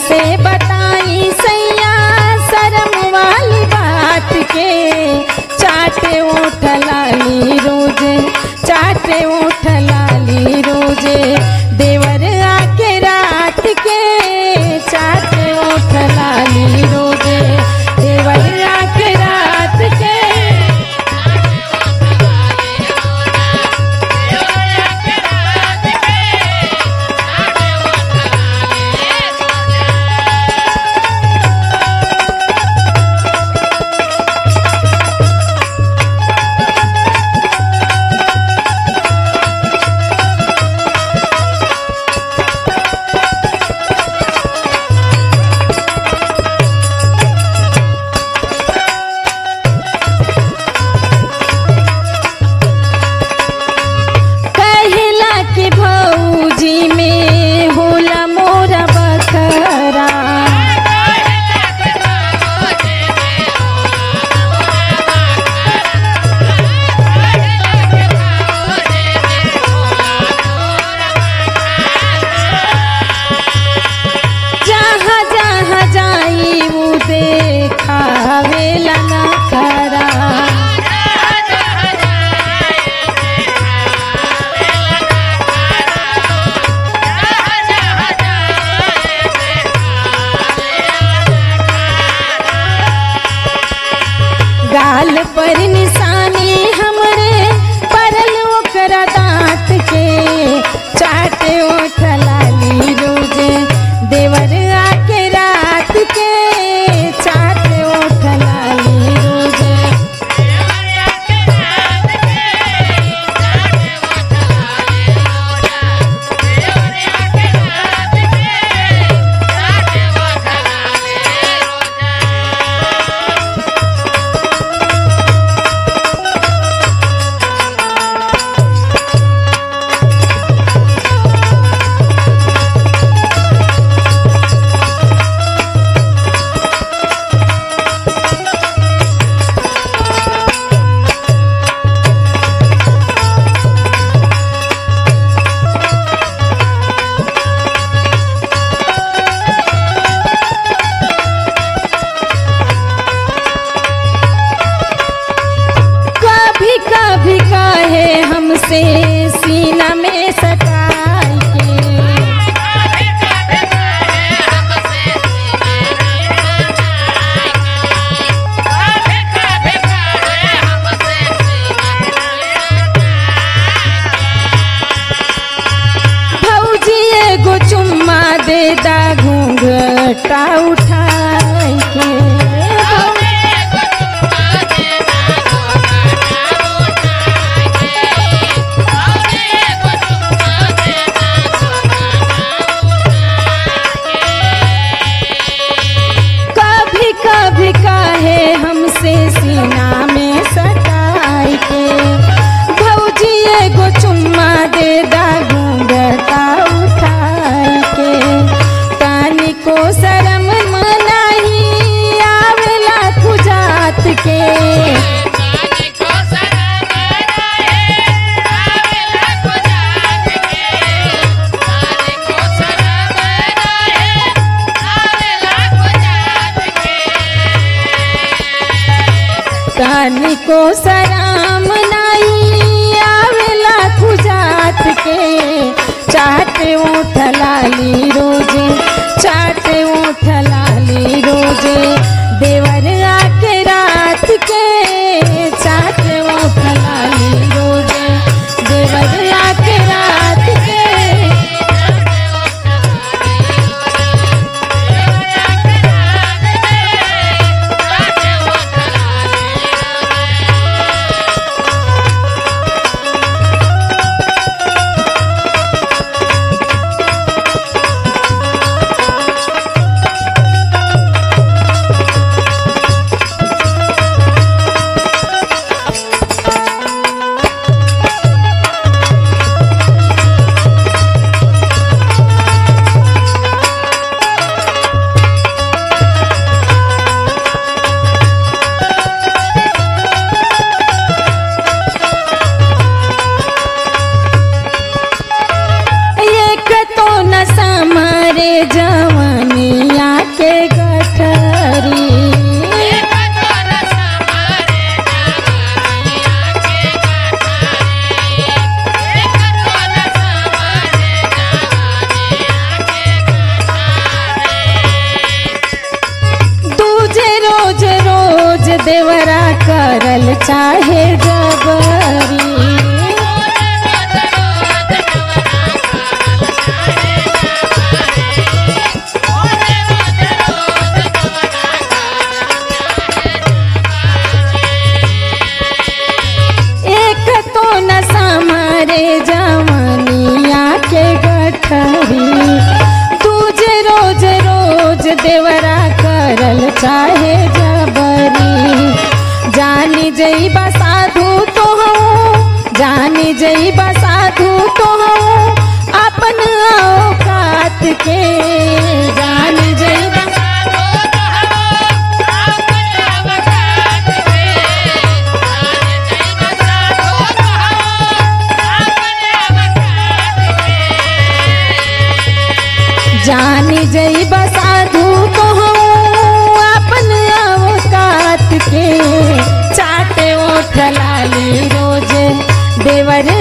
कैसे बताई सैया शर्म वाली बात के चाटे उठ लाली रोजे चाटे उठ लाली रोजे देवर आके रात के चाटे उठ लाली रोजे देवर आके रात के कहला के भौजी में होला मोरा बखरा जहाँ जहाँ जाई वो देखावेला ना खरा गाल पर निशानी हमरे परल ओकरा दांत के चाटे ओठ लाली रोजे देवर आके रात के चाटे ओठ लाली रोजे कभी कभी कहे हमसे सीना में सटाई के भौजी एगो चुम्मा दे दा घूंघटा उठाई के कभी कभी कहे हमसे सीना में सटाई के भौजी एगो चुम्मा दे दा घूंघटा उठाई के तानी को शरम मनाही आवेला खुजात के तानी को सराम नहीं आवेला खुजात के चाट उठ लाली रोजे चाट उठ लाली रोजे देवर आके रात के चाट उठ लाली रोजे देवर आके रात के एक तो न समरे जवनिया चाहे जबरी एक तो न समारे जमनिया के गठरी दूजे रोज रोज देवरा करल चाहे जबरी जानी जई साधु तो हूँ जानी जई साधु तो हूँ अपन औकात के जानी जई जानी जई साधु तो हूँ अपन औकात के चाटे ओठ लाली रोज देवर